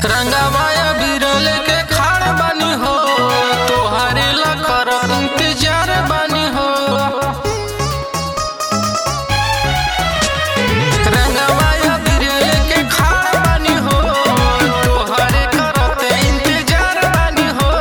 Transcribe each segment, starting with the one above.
रंगावाया बिरल के खाड़ बानी हो तोहारे लखर इंतजार बानी हो रंगावाया बिरल के खाड़ बानी हो तोहारे करत इंतजार बानी हो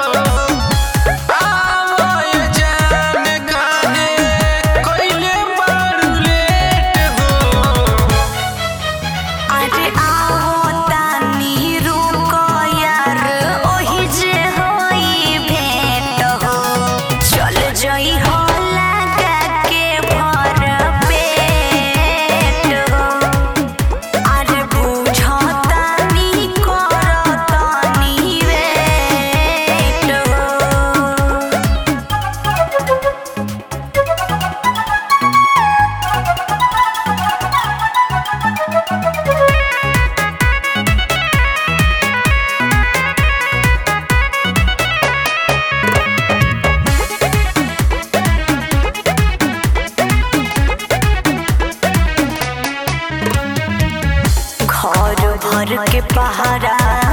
आवय जान काहे कइले बारू लेट हो अरे आओ तानी रुको यार ओही जे होई भेंट हो चल जई हो लगा के भर पेट हो अरे बुझो तानी करो तानी वेट हो घर भर के पहरा